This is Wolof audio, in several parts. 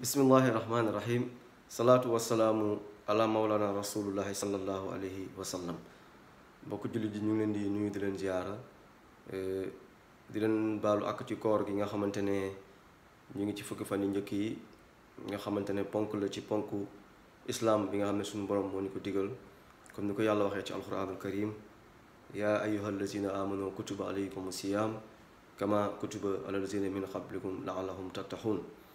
bismillahi rahmaani rahim salaatu wasalaamu ala maulana rasulullahi sallallahu alayhi wa sallam mbokk jullit ji ñu ngi leen di nuyu di leen ziyaara di leen baalu ak ci koor gi nga xamante ne ñu ngi ci fukki fan yu njëkk yi nga xamante ne ponk la ci ponk islam bi nga xam ne suñu borom moo ñu ko digal comme ni ko yàlla waxee ci alquranul karim yaa ayyuha allazina amanu kutiba alaykum siyam kama kutiba ala allazina min qablikum laallahum tattaxuun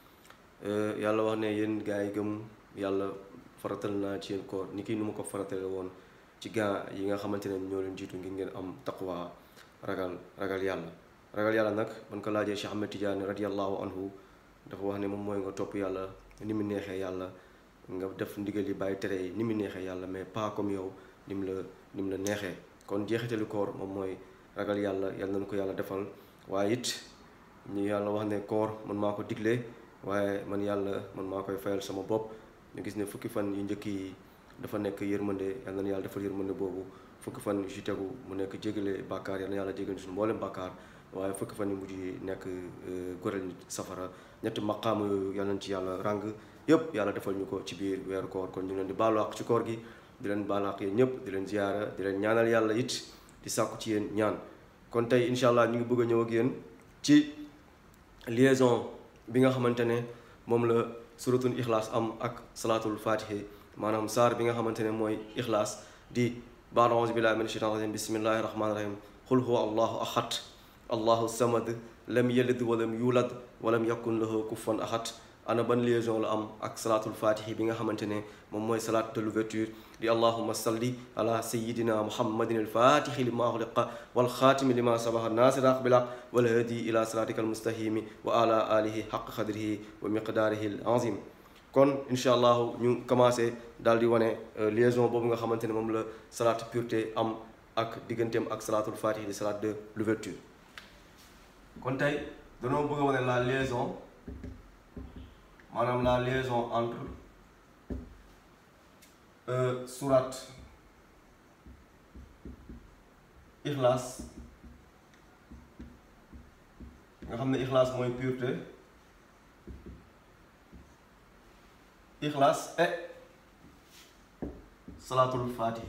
yàlla wax ne yéen gaa yi gëm yàlla faratal naa ci yéen koor ni kii nu ma ko faratale woon ci gaa yi nga xamante ne ñoo leen jiitu ngir ngeen am taqwa ragal ragal yàlla ragal yàlla nag ban ko laajee Cheikh Ahmed Tidiane radiallahu anhu dafa wax ne moom mooy nga topp yàlla ni mu neexee yàlla nga def ndigal yi bàyyi tere yi ni mu neexee yàlla mais pas comme yow ni mu la ni mu la neexee kon jeexitalu koor moom mooy ragal yàlla yàlla nañu ko yàlla defal waaye it ñu yàlla wax ne koor man maa ko digle waaye man yàlla man maa koy fayal sama bopp ñu gis ne fukki fan yu njëkk yi dafa nekk yërmande yàlla na yàlla defal yërmande boobu fukki fan yu ci tegu mu nekk jégale bàkkaar yàlla na yàlla jégal suñu mboolem bàkkaar waaye fukki fan yu mujj yi nekk goreel nit safara ñetti maqaama yooyu yàlla nañ ci yàlla ràng yëpp yàlla defal ñu ko ci biir weeru koor kon ñu leen di baalu àq ci koor gi di leen baalu àq yéen ñëpp di leen ziyaara di leen ñaanal yàlla it di sàkku ci yéen ñaan kon tey incha allah ñu ngi bëgg a ñëw ak yéen ci liaison bi nga xamante ne moom la suratul ixlaas am ak salaatul fatihi maanaam saar bi nga xamante ne mooy ixlaas di baad auzu billahi min shaytan rajim bismillahi rahmani rahim qul huwa allahu ahad allahu samad lam yalid walam yulad walam yakun lahu kufuwan ahad ana ban liaison la am ak salaatul fatihi bi nga xamante ne moom mooy salaat de l'ouverture di allahuma salli ala sayidina muhammadin alfatixi lima xuliqa walxaatimi lima sabaxa nasira aq bilaq walhadi ila siratika almustahimi wa ala alihi xaq xadrihi wa miqdaarihi al azim kon incha allahu ñu commencé daal di wane liaison boobu nga xamante ne moom la salaat pureté am ak digganteem ak salaatul fatihi di salaat de l'ouverture kon tey danoo bëgg a wane la liaison maanaam la liaison entre surat ixlaas nga xam ne ixlaas mooy pureté ixlaas et salaatul fatihi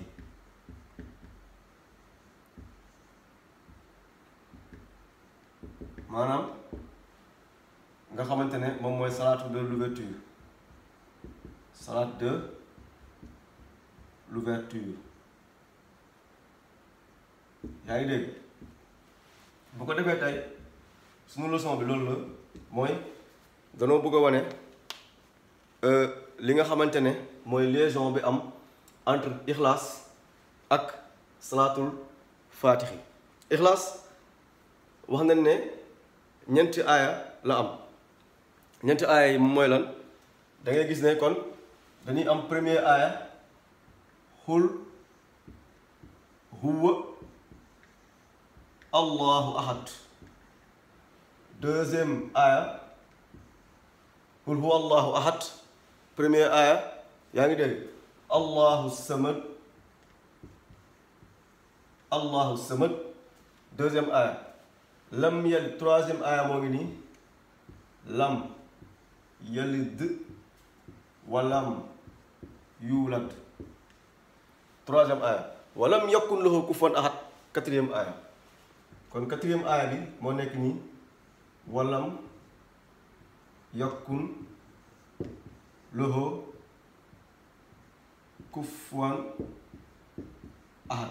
maanaam nga xamante ne moom mooy salaatu de l'ouverture salaat de l'ouverture yaa ngi dégg bu ko defee tey suñu leçon bi loolu la mooy danoo bëgg a wane li nga xamante ne mooy liaison bi am entre ixlaas ak salaatul faatixi ixlaas wax nañ ne ñeenti aaya la am ñeenti aaya yi mooy lan da ngay gis ne kon dañuy am premier aaya xul huwa allahu ahad deuxième aaya xul huwa allahu ahad premier aaya yaa ngi dégg allahu samad allahu samad deuxième aaya lam yalid troisième aaya moo ngi nii lam yalid walam yuulad troisième aaya walam yakun lahu kufuwan ahad quatrième aaya kon quatrième aaya bi moo nekk nii walam yakun lahu kufuwan ahad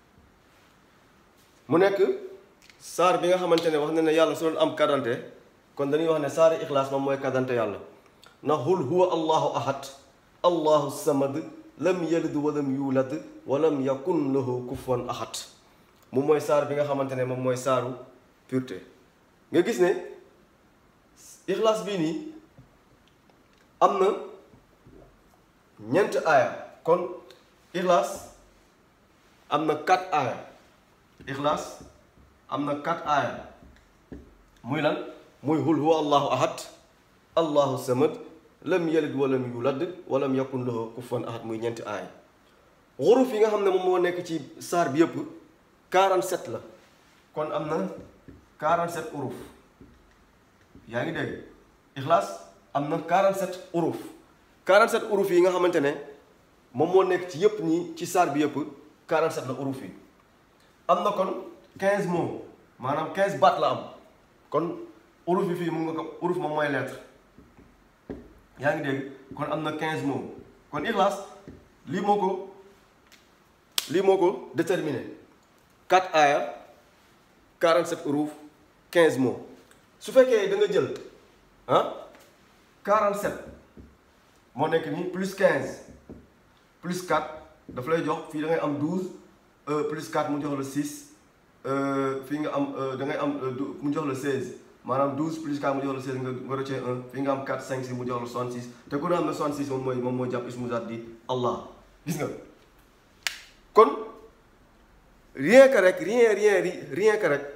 mu nekk saar bi nga xamante ne wax na ne yàlla su doon am kadante kon dañuy wax ne saari ixlaas moom mooy kadante yàlla na hul huwa allahu ahad allahu samad lam yalid walam yulad walam yakun lahu kufuwan ahad moom mooy saar bi nga xamante ne moom mooy saaru pureté nga gis ne ixlaas bii nii am na ñeent aaya kon ixlaas am na quatre aaya ixlaas am na quatre aaya muy lan muy hul huwa allahu ahad allahu samad lam yalid walam yulad walam yakun lahu kufuwan ahad muy ñeenti aay xuruf yi nga xam ne moom moo nekk ci saar bi yëpp 47 la kon am na 47 xuruf yaa ngi dégg ixlaas am na 47 uruf 47 uruf yi nga xamante ne moom moo nekk ci yëpp ñi ci saar bi yëpp 47 la uruf yi am na kon 15 mots maanaam 15 baat la am kon uruf yi fii mun nga ko uruf moom mooy lettre yaa ngi dégg kon am na 15 mots kon Ixlaas lii moo ko lii moo ko déterminé 4 aaya 47 uruf 15 mots su fekkee da nga jël ah 47 moo nekk nii plus 15 plus 4 daf lay jox fii da ngay am 12 plus 4 mu jox la 6 fii nga am da ngay am mu jox la 16 maanaam 12 plus 4 mu jox la 16 nga nga rëccee 1 fii nga am 4 5 6 mu jox la 66 te ku ne xam ne 66 moom mooy moom mooy jàpp ismu zaat di Allah gis nga kon rien que rek rien rien rien que rek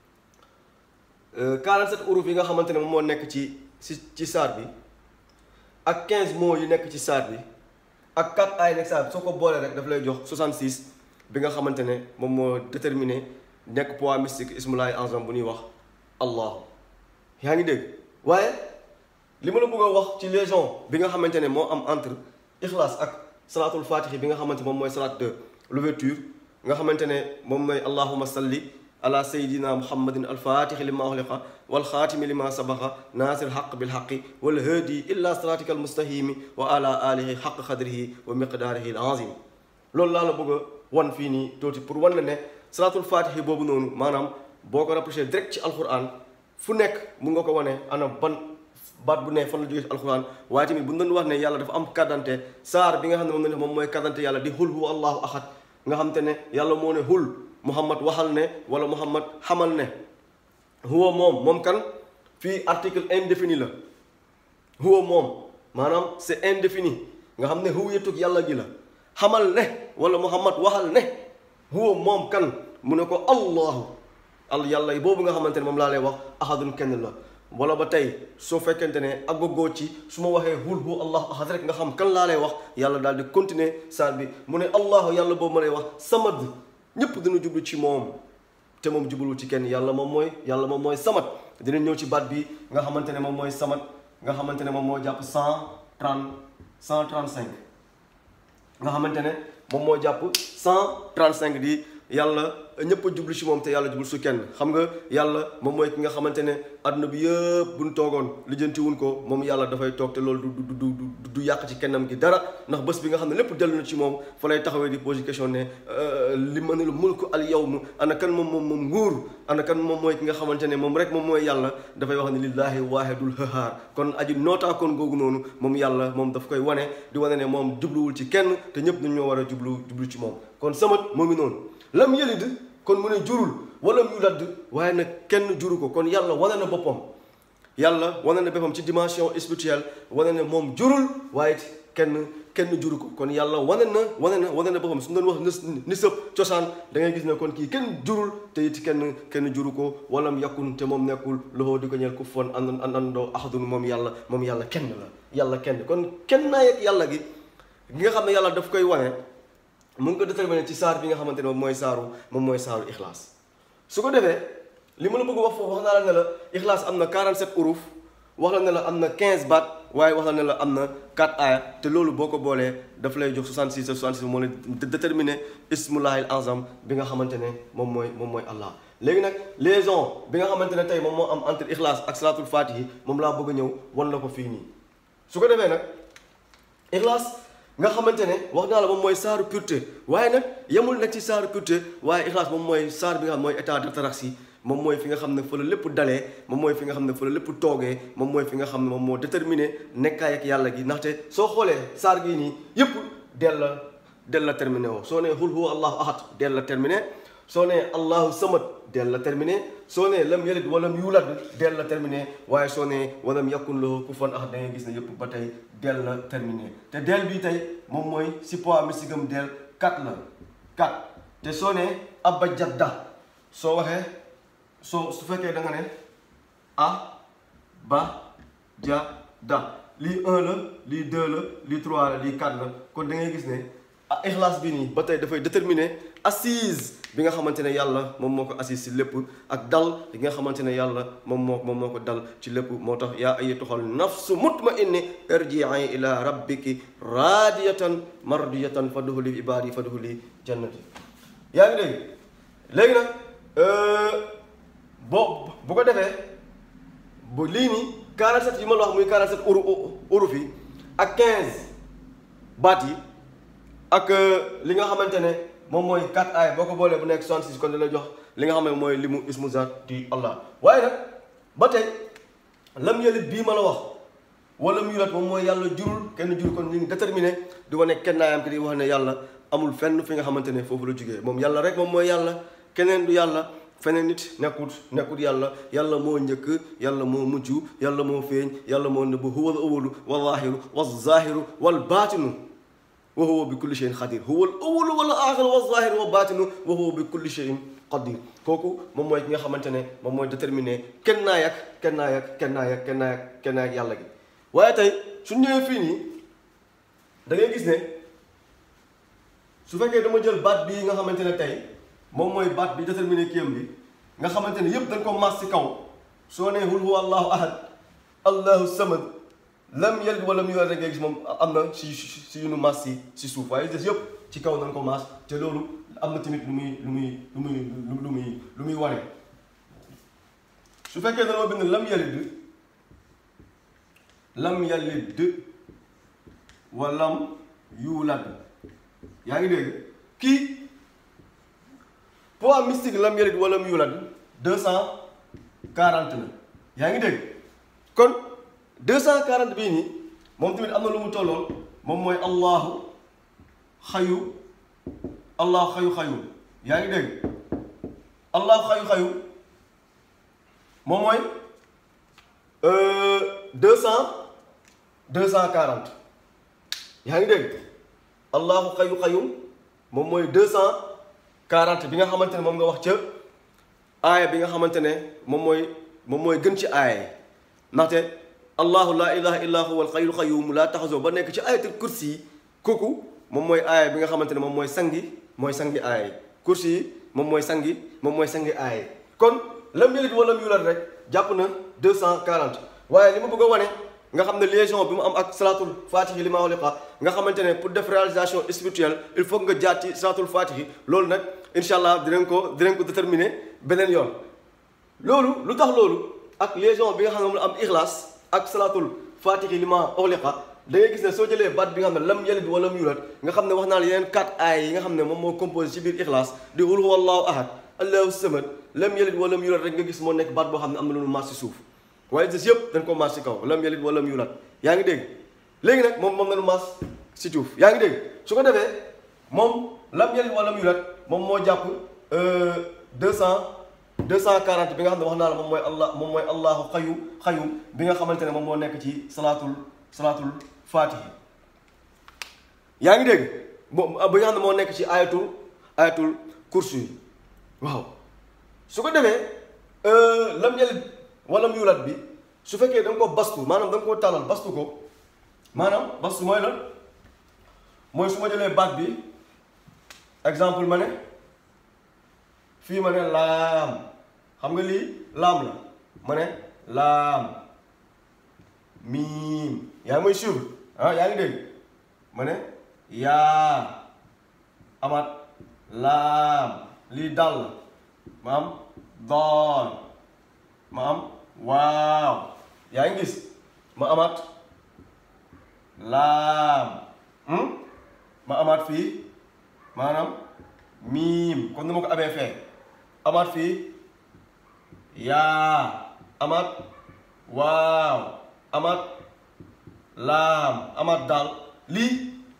47 uruf yi nga xamante ne moom moo nekk ci ci ci saar bi ak 15 mots yu nekk ci saar bi ak 4 ay nekk saar bi soo ko boolee rek daf lay jox 66 bi nga xamante ne moom moo déterminé nekk poids mystique ismulaay azam bu ñuy wax allah yaa ngi dégg waaye li ma la bëgg a wax ci légion bi nga xamante ne moo am entre ixlaas ak salaatul fatixi bi nga xamante moom mooy salaat de l'ouverture nga xamante ne moom mooy allahuma salli ala sayidina muhammadin alfatixi lima uxliqa walxaatimi lima sabaxa naasir xaq bilxaqi walhaadi illa siratika almustahimi wa ala alihi xaq xadrihi wa miqdaarihi alazim loolu laa la bëgg a wan fii nii tuuti pour wan la ne salaatul fatixi boobu noonu maanaam boo ko rapproché direct ci alquran fu nekk mun nga ko wane ana ban baat bu ne fan la jógee ci alquran waaye tamit bu ñu doon wax ne yàlla dafa am kàddante saar bi nga xam ne moom la moom mooy kàddante yàlla di xul huwa allahu ahad nga xam te ne yàlla moo ne xul muhammad waxal ne wala muhammad xamal ne huwa moom moom kan fii article indéfini la huwa moom maanaam c'est indéfini nga xam ne huwiyatug yàlla gi la xamal ne wala muhammad waxal ne huwa moom kan mu ne ko allahu al yàlla boobu nga xamante ne moom laa lay wax ahadun kenn la wala ba tey soo fekkente ne aggogoo ci su ma waxee hul hu allahu ahad rek nga xam kan laa lay wax yàlla daal di continuer saar bi mu ne allahu yàlla boobu ma lay wax samad ñépp dina jublu ci moom te moom jublu ci kenn yàlla moom mooy yàlla moom mooy samat dina ñëw ci baat bi nga xamante ne moom mooy samat nga xamante ne moom moo jàpp cent trente cent trente cinq nga xamante ne moom moo jàpp cent trente cinq di yàlla ñëpp a jublu ci moom te yàlla jublu su kenn xam nga yàlla moom mooy ki nga xamante ne adduna bi yëpp buñ toogoon lijjanti wuñ ko moom yàlla dafay toog te loolu du du du du yàq ci kennam gi dara ndax bés bi nga xam ne lépp dellu na ci moom fa lay taxawee di poser question ne li ma ne la mulku al yawm ana kan moom moom moom nguur ana kan moom mooy ki nga xamante ne moom rek moom mooy yàlla dafay wax ne lillahi waahidul hahaar kon aji nootaakoon googu noonu moom yàlla moom daf koy wane di wane ne moom jubluwul ci kenn te ñëpp dañoo war a jublu jublu ci moom kon samat moo ngi noonu lam yëlid kon mu ne jurul wala mu ladd waaye nag kenn juru ko kon yàlla wane na boppam yàlla wane na boppam ci dimension spirituelle wane na moom jurul waaye kenn kenn juru ko kon yàlla wane na wane na wane na boppam su doon wax ni ni sëb cosaan da ngay gis ne kon kii kenn jurul te it kenn kenn juru ko walam yakun te moom nekkul loxoo di ko ñeel ku foon and andandoo ahadun moom yàlla moom yàlla kenn la yàlla kenn kon kenn naa yeg yàlla gi gi nga xam ne yàlla daf koy wane mu ngi ko déterminé ci saar bi nga xamante ne moom mooy saaru moom mooy saaru ixlaas su ko defee li ma la bëgg wax foofu wax naa la ne la ixlaas am na 47 uruf wax la ne la am na 15 baat waaye wax la ne la am na 4 aaya te loolu boo ko boolee daf lay jox 66 66 moo lay déterminé ismullahil azam bi nga xamante ne moom mooy moom mooy allah léegi nag liaison bi nga xamante ne tey moom moo am entre ixlaas ak salaatul fatihi moom laa bëgg a ñëw wan la ko fii nii su ko defee nag ixlaas nga xamante ne wax naa la moom mooy saaru pureté waaye nag yemul nag ci saaru pureté waaye ixlaas moom mooy saar bi nga xam mooy état d'ataraxie moom mooy fi nga xam ne fa la lépp dalee moom mooy fi nga xam ne fa la lépp toogee moom mooy fi nga xam ne moom moo déterminé nekkaay ak yàlla gi ndaxte soo xoolee saar gii nii yëpp del la del la terminé woo soo nee hul huwa allahu ahad del la terminé soo nee allahu samad del la terminé soo nee lam yalid walam yulad del la terminé waaye soo nee walam yakun lahu kufuwan ahad da ngay gis ne yëpp ba tey del la terminé te del bii tey moom mooy si poids mystique del 4 la 4 te soo nee abba jadda soo waxee soo su fekkee da nga ne a ba ja da lii 1 la lii 2 la lii 3 la lii 4 la kon da ngay gis ne ah ixlaas bi nii ba tey dafay déterminer assise bi nga xamante ne yàlla moom moo ko assise si lépp ak dal bi nga xamante ne yàlla moom moo moom moo ko dal ci lépp moo tax yaa ayyatuhal nafsu mutma'inna irji'i ila rabbiki radiyatan mardiyatan fadkhuli ibadi fadkhuli jannati yaa ngi dégg léegi nag boo bu ko defee bu lii nii 47 yi ma la wax muy 47 uru uruf yi ak 15 baat yi ak li nga xamante ne moom mooy 4 ay boo ko boolee bu nekk 66 kon da lay jox li nga xam ne mooy limu ismu zaati Allah waaye nag ba tey lam yëlit bii ma la wax wala mu yulat moom mooy yàlla jurul kenn jurul kon ñu ngi déterminé di wane kennaayam ki di wax ne yàlla amul fenn fi nga xamante ne foofu la jógee moom yàlla rek moom mooy yàlla keneen du yàlla feneen nit nekkut nekkut yàlla yàlla moo njëkk yàlla moo mujj yàlla moo feeñ yàlla moo nëbb huwa al awalu wal zaahiru wal zaahiru wal baatinu wa huwa bi kulli shay'in qadir huwa al awalu wal aaxiru wal zaahiru wal baatinu wa huwa bi kulli shay'in qadir kooku moom mooy ki nga xamante ne moom mooy déterminé kenn naa yak kenn naa yak kenn naa yak kenn naa yak kenn naa yak yàlla gi waaye tey su ñëwee fii nii da ngay gis ne su fekkee dama jël baat bii nga xamante ne tey moom mooy baat bi déterminé kiyam bi nga xamante ne yëpp dañ ko maas ci kaw soo nee hul huwa allahu ahad allahu samad lam yalid wa lam yulad rek ngay gis moom am na si si yu nu maas si si suuf waaye des yëpp ci kaw nañ ko maas te loolu am na tamit lu muy lu muy lu muy lu muy lu muy wane su fekkee dañoo bind lam yalid lam yalid wa lam yulad yaa ngi dégg kii poids mystique lam yalid wa lam yulad deux cent quarante la yaa ngi dégg kon deux cent quarante bii nii moom tamit am na lu mu tollool moom mooy allahu xayu allahu xayu xayu yaa ngi dégg allahu xayu xayu moom mooy deux cent deux cent quarante yaa ngi dégg allahu xayu xayu moom mooy deux cent quarante bi nga xamante ne moom nga wax ca aaya bi nga xamante ne moom mooy moom mooy gën ci aaya yi ndaxte allahu laa ilaha illa huwa alxayyul qayyum laa taxasoo ba nekk ci ayatul kursi yi kooku moom mooy aaya bi nga xamante ne moom mooy sangi mooy sangi aaya yi kursi yi moom mooy sangi moom mooy sangi aaya yi kon lam yalid wa lam yulad rek jàpp na deux cent quarante waaye li ma bëgg a wane nga xam ne liaison bi mu am ak salaatul fatihi li ma waliqa nga xamante ne pour def réalisation spirituelle il faut nga jaar ci salaatul fatihi loolu nag incha allah dinañ ko dinañ ko déterminer beneen yoon loolu lu tax loolu ak liaison bi nga xam ne moom la am ixlaas ak salaatul fatihi li ma waliqa da ngay gis ne soo jëlee baat bi nga xam ne lam yalid wa lam yulad nga xam ne wax naa la yeneen quatre aay yi nga xam ne moom moo composé ci biir ixlaas di qul huwa allahu ahad allahu samad lam yalid wa lam yulad rek nga gis moo nekk baat boo xam ne am na lu mu maas ci suuf waaye des yëpp dañ ko maas ci kaw lam yalid wa lam yulad yaa ngi dégg léegi nag moom moom la lu maas ci suuf yaa ngi dégg su ko defee moom lam yalid wa lam yulad moom moo jàpp deux cent deux cent quarante bi nga xam ne wax naa la moom mooy allah moom mooy allahu xayu xayu bi nga xamante ne moom moo nekk ci salaatul salaatul fatihi yaa ngi dégg moom bi nga xam ne moo nekk ci ayatul ayatul kursi yi waaw su ko defee lam yalid wala mu yulat bi su fekkee da nga ko bastu maanaam da nga koo tàllal bastu ko maanaam bastu mooy lan mooy su ma jëlee baat bi exemple ma ne fii ma ne laam xam nga lii laam la ma ne laam miim yaa ngi may suivre ah yaa ngi dégg ma ne yaa amaat laam lii dal la ma am doon ma am waaw yaa ngi gis ma amaat laam ma amaat fii maanaam miim kon nu ma ko amee fee amaat fii yaa amaat waaw amaat laam amaat daal lii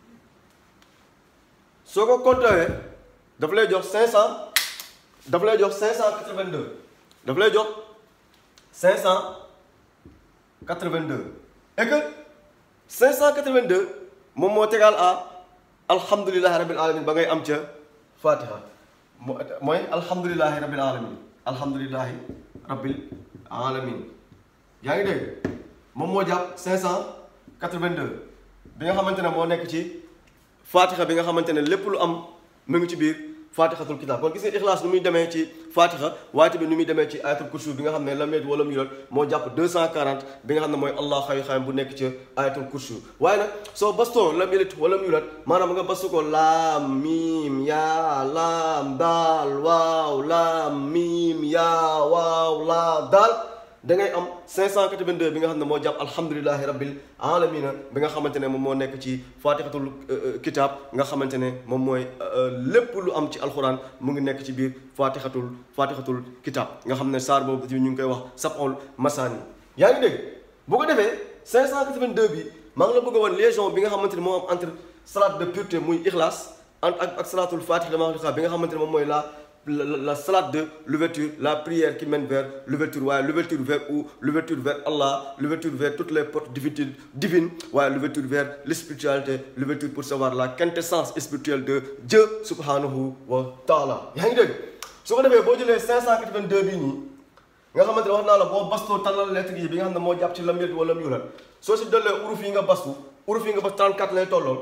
soo ko compté daf lay jox cinq cent daf lay jox cinq cent quatre-vingt-deux daf lay jox cinq cent quatre-vingt-deux et que cinq cent quatre-vingt-deux moom moo tegal à alhamdulillahi rabbil alamin ba ngay am ca fatiha mooy alhamdulillahi rabbil alamin alhamdulillahi rabbil alamin yaa ngi dégg moom moo jàpp cinq cent quatre-vingt-deux bi nga xamante ne moo nekk ci fatiha bi nga xamante ne lépp lu am mu ngi ci biir fatixatul kitab kon gis nga ixlaas nu muy demee ci fatixa waaye tamit nu muy demee ci ayatul kursi bi nga xam ne lam yalid walam yulad moo jàpp 240 bi nga xam ne mooy allah xayu xayam bu nekk ci ayatul kursi waaye nag soo bastoo lam yalid walam yulad maanaam nga bastu ko laam miim yaa laam daal waaw laam miim yaa waaw laa daal da ngay am 582 bi nga xam ne moo jàpp alhamdulilahi rabbil alamina bi nga xamante ne moom moo nekk ci fatixatul kitab nga xamante ne moom mooy lépp lu am ci alxuraan mu ngi nekk ci biir fatixatul fatixatul kitab nga xam ne saar boobu ñu ngi koy wax sab'ul masaani yaa ngi dégg bu ko defee 582 bi maa ngi la bëgg a wan légion bi nga xamante ne moo am entre salade de pureté muy ixlaas ak ak salatul fatix dama wax bi nga xamante ne moom mooy la la, la, la salade de l'ouverture, la prière qui mène vers l'ouverture, ouais, l'ouverture vers où L'ouverture vers Allah, l'ouverture vers toutes les portes divines, divines ouais, l'ouverture vers l'spiritualité, l'ouverture pour savoir la quintessence spirituelle de Dieu subhanahu wa ta'ala. yaa ngi dégg su ko defee boo jëlee 582 bii nii nga xamante ne wax naa la boo bastoo tànnal lettre yi bi nga xam ne moo jàpp ci lam yëg wala lam yulat soo si dollee uruf yi nga bastu uruf yi nga bas 34 lay tolloon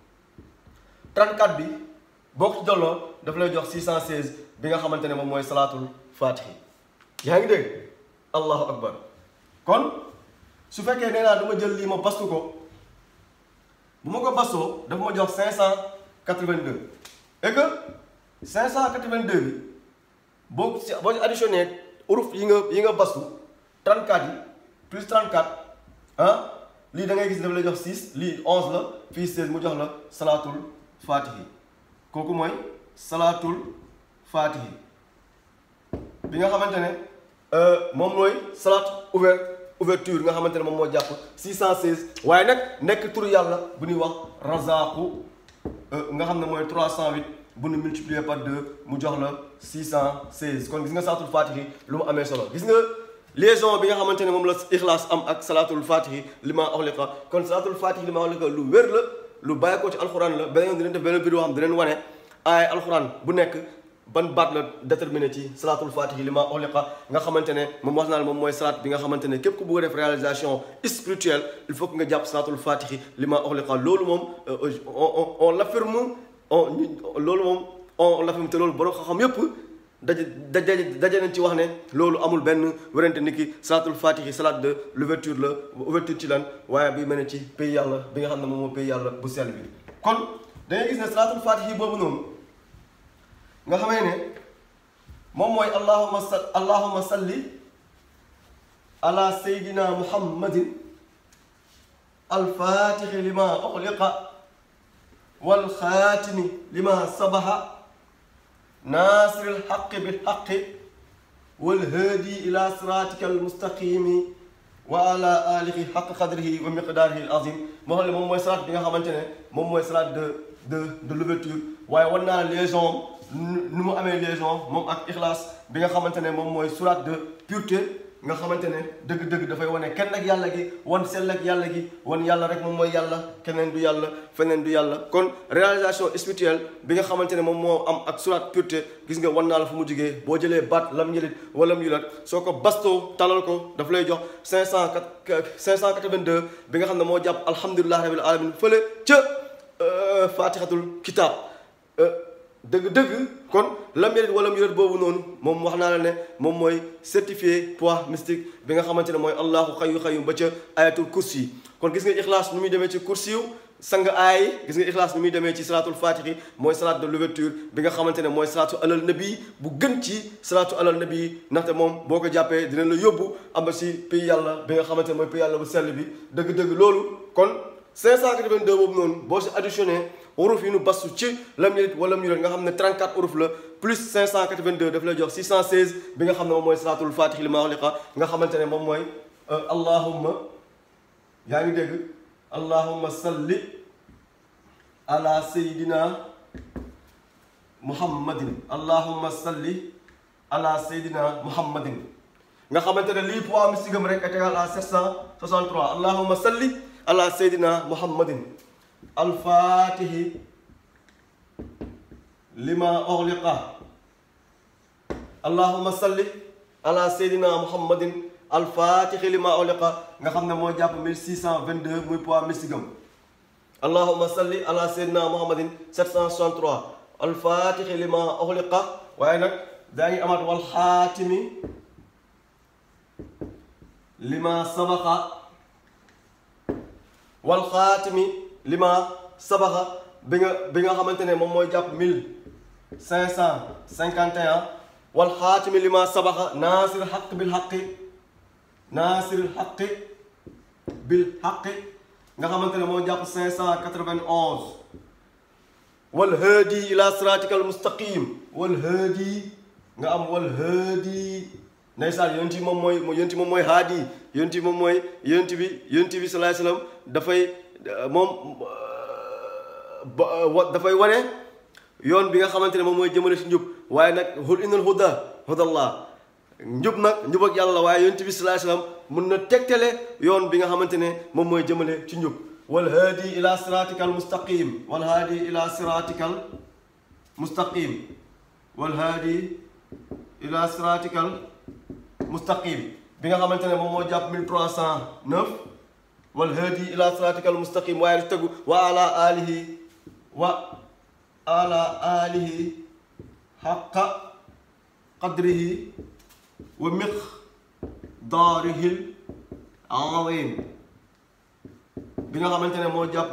34 bi boo ko ci dolloo daf lay jox 616 bi nga xamante ne moom mooy salaatul faatihi yaa ngi dégg allahu akbar kon su fekkee nee naa dama jël lii ma bastu ko bu ma ko bastoo dafa ma jox 582 et que 582 bi boo ci boo ci additionné uruf yi nga yi nga bastu 34 yi plus 34 ah lii da ngay gis dafa lay jox 6 lii 11 la fii 16 mu jox la salaatul faatihi kooku mooy salaatul faatihi bi nga xamante ne moom mooy salaat ouvert ouverture nga xamante ne moom moo jàpp 616 waaye nag nekk turu yàlla bu ñuy wax razaqu nga xam ne mooy 308 bu ñu multiplier par 2 mu jox la 616 kon gis nga salaatul faatihi lu mu amee solo gis nga liaison bi nga xamante ne moom la ixlaas am ak salaatul faatihi li ma axliqa kon salaatul faatihi li ma axliqa lu wér la lu bàyyi ko ci alxuraan la beneen yoon dinañ def beneen vidéo xam dinañ wane ay alxuraan bu nekk ban baat la déterminé ci salaatul fatihi li ma uxliqa nga xamante ne moom wax naa la moom mooy salaat bi nga xamante ne képp ku bëgg a def réalisation spirituelle il faut que nga jàpp salaatul fatihi li ma uxliqa loolu moom on on l'affirme on loolu moom on l'affirme te loolu borom xam-xam yépp daje daje daje nañ ci wax ne loolu amul benn wérante ni ki salaatul fatihi salaat de l'ouverture la ouverture ci lan waaye bi mel ne ci pays yàlla bi nga xam ne moom moo pays yàlla bu sell bi kon da ngay gis ne salaatul fatihi boobu noonu nga xamee ne moom mooy allahuma sa allahuma salli ala sayyidina muhammadin alfatixi lima uxliqa walxaatimi lima sabaxa naasiri lxaqi bilxaqi walhaadi ila siratika almustaqimi wa ala alihi xaq qadrihi wa miqdaarihi alazim moo xam ne moom mooy salaat bi nga xamante ne moom mooy salaat de de de l'ouverture waaye war naa liaison nu mu amee liaison moom ak ixlaas bi nga xamante ne moom mooy surat de pureté nga xamante ne dëgg-dëgg dafay wane kenn ak yàlla gi wan sell ak yàlla gi wan yàlla rek moom mooy yàlla keneen du yàlla feneen du yàlla kon réalisation spirituelle bi nga xamante ne moom moo am ak surat pureté gis nga wan naa la fu mu jugee boo jëlee baat lam ñëlit wala mu yulat soo ko bastoo talal ko daf lay jox 500 582 bi nga xam ne moo jàpp alhamdulilah rabil alamin fële ca fatixatul kitab dëgg-dëgg kon lam yelit wala mu yelit boobu noonu moom wax naa la ne moom mooy certifié poids mystique bi nga xamante ne mooy allahu xayu xayu ba ca ayatul kursi kon gis nga ixlaas nu muy demee ci kursi yu sang aay gis nga ixlaas nu muy demee ci salaatul fatihi mooy salaat de l'ouverture bi nga xamante ne mooy salaatu alal nabi bu gën ci salaatu alal nabi ndaxte moom boo ko jàppee dina la yóbbu am si pays yàlla bi nga xamante ne mooy pays yàlla bu sell bi dëgg-dëgg loolu kon 582 boobu noonu boo si additionné uruf yi nu bastu ci lam yelit wala mu yelit nga xam ne 34 uruf la plus 582 daf lay jox 616 bi nga xam ne moom mooy salaatul fatih li ma uxliqa nga xamante ne moom mooy allahumma yaa ngi dégg allahumma salli ala sayidina muhammadin allahumma salli ala sayidina muhammadin nga xamante ne lii poids mystique am rek est égal à 763 allahumma salli ala sayidina muhammadin alfaatihi lima uxliqa allahuma salli ala seydina muhammadin alfaatihi lima uxliqa nga xam ne moo jàpp 1622 muy poids mystique am allahuma salli ala seydina muhammadin 763 alfatixi lima uxliqa waaye nag daa ngi amaat wal xaatimi lima sabaqa wal xaatimi lima sabaqa bi nga bi nga xamante ne moom mooy jàpp mille cinq cent cinquante et un wal xaatimi lima sabaqa naasir xaq bil xaqi naasir xaqi bil xaqi nga xamante ne moo jàpp cinq cent quatre-vingt-onze wal haadi ila siratika al mustaqim wal haadi nga am wal haadi ndeysaan yonent bi moom mooy yonent bi moom mooy haadi yonent bi moom mooy yonent bi yonent bi salaay salaam dafay moom ba dafay wane yoon bi nga xamante ne moom mooy jëmale si njub waaye nag hul innal huda hudallah njub nag njub ak yàlla la waaye yonent bi salaay salaam mun na tegtale yoon bi nga xamante ne moom mooy jëmale ci njub wal haadi ila siratika al mustaqim wal haadi ila siratika al mustaqim wal haadi ila siratika al mustaqim bi nga xamante ne moom moo jàpp 1309 wal haadi ila siratika al mustaqim waaye lu tegu wa ala alihi wa ala alihi xaqa qadrihi wa miqdaarihil azim bi nga xamante ne moo jàpp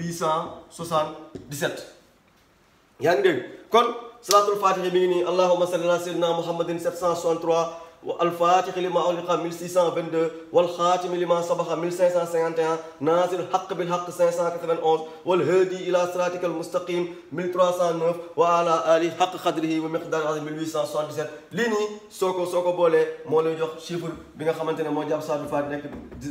1877 yaa ngi dégg kon salaatul faatihi mi ngi nii allahumma salli ala sayyidina muhammadin 763 wa alfaatixi lima ughliqa 1622 wal xaatimi lima sabaxa 1551 naasir xaq bil xaq 591 wal haadi ila siraatika al mustaqim 1309 wa ala ali xaq xadrihi wa miqdaari azim 1877 lii nii soo ko soo ko boolee moo lay jox chiffre bi nga xamante ne moo jàpp salaatul faatihi nekk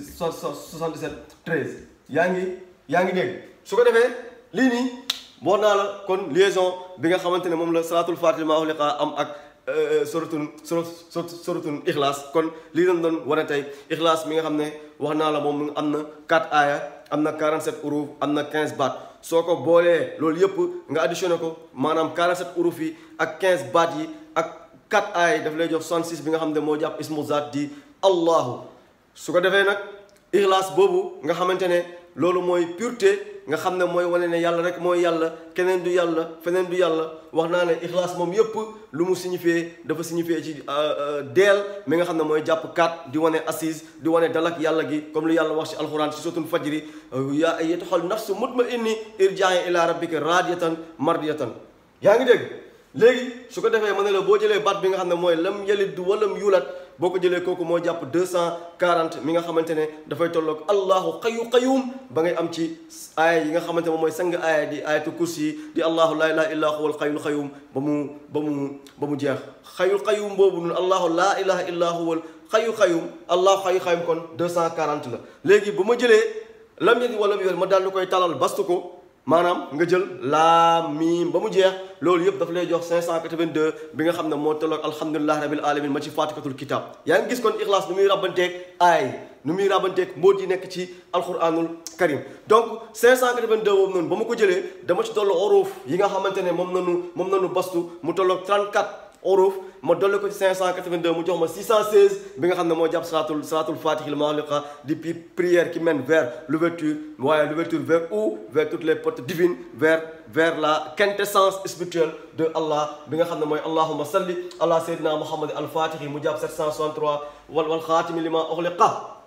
77 13 yaa ngi yaa ngi dégg su ko defee lii nii boo naa la kon liaison bi nga xamante ne moom la salaatul faatihi maa ughliqa am ak suratul suratul ixlaas kon lii lañ doon wane tey ixlaas mi nga xam ne wax naa la moom am na 4 aaya am na 47 uruf am na 15 baat soo ko boolee loolu yëpp nga additionné ko maanaam 47 uruf yi ak 15 baat yi ak 4 aaya daf lay jox 66 bi nga xam ne moo jàpp ismu zaat di allahu su ko defee nag ixlaas boobu nga xamante ne loolu mooy pureté nga xam ne mooy wane ne yàlla rek mooy yàlla keneen du yàlla feneen du yàlla wax naa ne ixlaas moom yëpp lu mu signifié dafa signifié ci deel mi nga xam ne mooy jàpp kat di wane assise di wane dalak yàlla gi comme lu yàlla wax ci alxuraan ci suratul fajri yaa ayyatuhal nafsu mutma'inni irja'i ila rabbika radiyatan mardiyatan yaa ngi dégg léegi su ko defee ma ne la boo jëlee baat bi nga xam ne mooy lam yalid walam yulat boo ko jëlee kooku moo jàpp 240 mi nga xamante ne dafay tolloog allahu xayu qayum ba ngay am ci aaya yi nga xamante moom mooy sang aaya di ayatu kursi yi di allahu laa ilaha illa huwal xayul qayum ba mu ba mu ba mu jeex xayul qayum boobu noonu allahu laa ilaha illa huwal xayu qayum allahu xayu qayum kon 240 la léegi bu ma jëlee lam yalid walam yulat ma daal di koy talal bastu ko maanaam nga jël laam miim ba mu jeex loolu yëpp dafa lay jox 582 bi nga xam ne moo tolloog alhamdulilah rabil alamin ma ci faatikatul kitab yaa ngi gis kon ixlaas nu muy rabanteeg aay nu muy rabanteeg mbóot yi nekk ci alquranul karim donc 582 boobu noonu ba ma ko jëlee dama ci dollu oroof yi nga xamante ne moom nanu moom nanu bastu mu tolloog 34 oroof ma dolli ko ci 582 mu jox ma 616 bi nga xam ne moo jàpp salaatul salaatul fatih li maaliqa di prière qui mène vers l'ouverture waaye l'ouverture vers où vers toutes les portes divines vers vers la quintessence spirituelle de Allah bi nga xam ne mooy allahumma salli ala sayyidina muhammad al fatih mu jàpp 763 wal wal xaatimi li ma ughliqa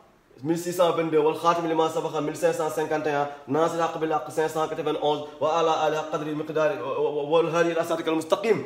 1622 wal xaatimi li ma sabaxa 1551 naasir haq bil haq 591 wa ala ali qadri miqdaari wal hadi ila siratika al mustaqim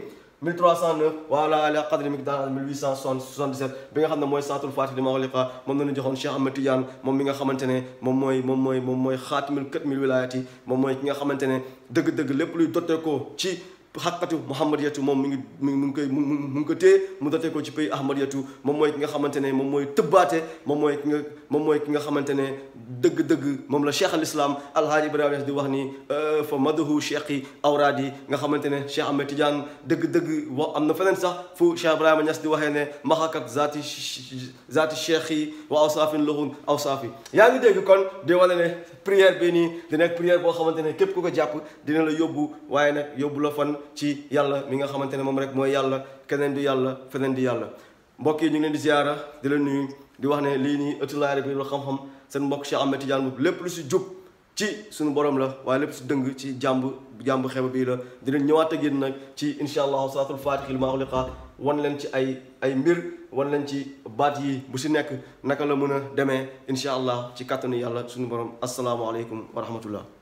1309 wa ala ali qadri miqdaar 1877 bi nga xam ne mooy saatul faatih di ma ughliqa moom la ñu joxoon Cheikh Ahmed Tidiane moom mi nga xamante ne moom mooy moom mooy moom mooy xaatimul katmil wilaayati moom mooy ki nga xamante ne dëgg-dëgg lépp luy dotte ko ci xaqatu muhammadiyatu moom mi ngi mi ngi koy mu ngi ko téye mu dotee ko ci pays ahmadiyatu moom mooy ki nga xamante ne moom mooy tëbbaate moom mooy ki nga moom mooy ki nga xamante ne dëgg-dëgg moom la cheikh al islam alhaaji ibrahima Niass di wax ni fa madahu cheikh yi awraad yi nga xamante ne cheikh ahmed tidiane dëgg-dëgg wax am na feneen sax fu cheikh ibrahima Niass di waxee ne maxakat zaati zaati cheikh yi wa awsaafin lahun awsaafi yaa ngi dégg kon di wane ne prière bi nii di nekk prière boo xamante ne képp ku ko jàpp dina la yóbbu waaye nag yóbbu la fan ci yàlla mi nga xamante ne moom rek mooy yàlla keneen du yàlla feneen di yàlla mbokk yi ñu ngi leen di ziara di la nuyu di wax ne lii nii ëttu laay rek la xam-xam seen mbokk Cheikh Ahmed Tidiane lépp lu si jub ci suñu borom la waaye lépp si dëng ci jàmb jàmb xeba bii la dinañ ñëwaat ak yéen nag ci insha allahu salaatul fatixi li maa uliqa wan leen ci ay ay mbir wan leen ci baat yi bu si nekk naka la mën a demee insha allah ci kàttanu yàlla suñu borom asalaamaaleykum wa rahmatullah